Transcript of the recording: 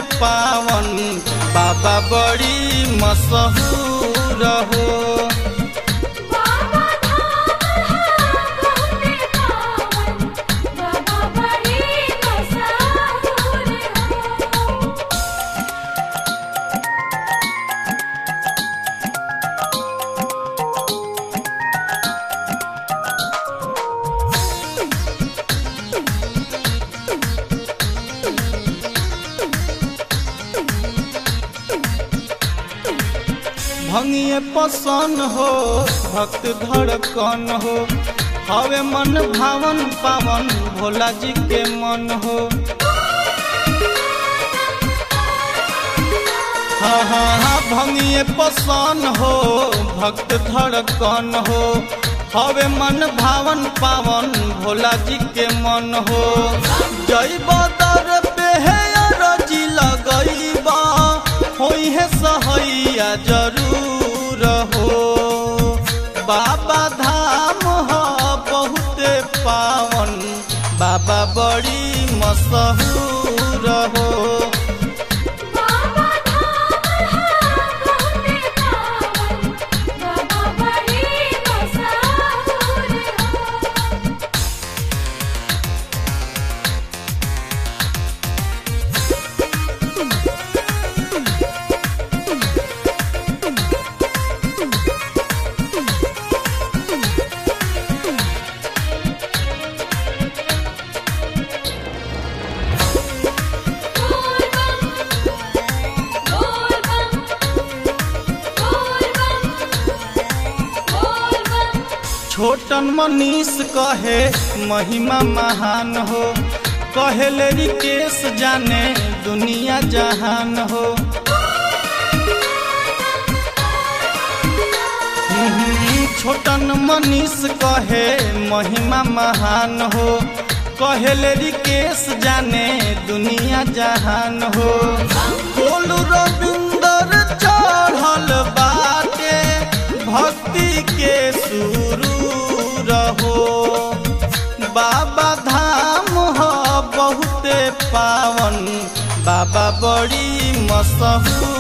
पावन बाबा बड़ी मशहूर हो बाबा धाम है बहुते पावन बाबा बड़ी मशहूर हो भंगिए पसन हो भक्त धड़कन हो हवे मन भावन पावन भोला जी के मन हो हाँ हाँ हाँ भंगिए पसन हो भक्त धड़कन हो हवे मन भावन पावन भोला जी के मन हो जय बदर पे है रजी लगईबा होई है सहैया जरूर हो बाबा धाम हो बहुते पावन बाबा बड़ी मशहूर हो बाबा धाम है बहुते पावन बाबा बड़ी मशहूर हो बोल बम बोल बम बोल बम बोल बम छोटन मनीष कहे महिमा महान हो कहेले रिकेश जाने दुनिया जहान हो हम्म, छोटन मनीष कहे महिमा महान हो कहेले रिकेश जाने दुनिया जहान हो बोलू रविंदर चढ़ल बाटे भक्ति के शुरू रहो बाबा धाम हो बहुते पावन बाबा बड़ी मशहूर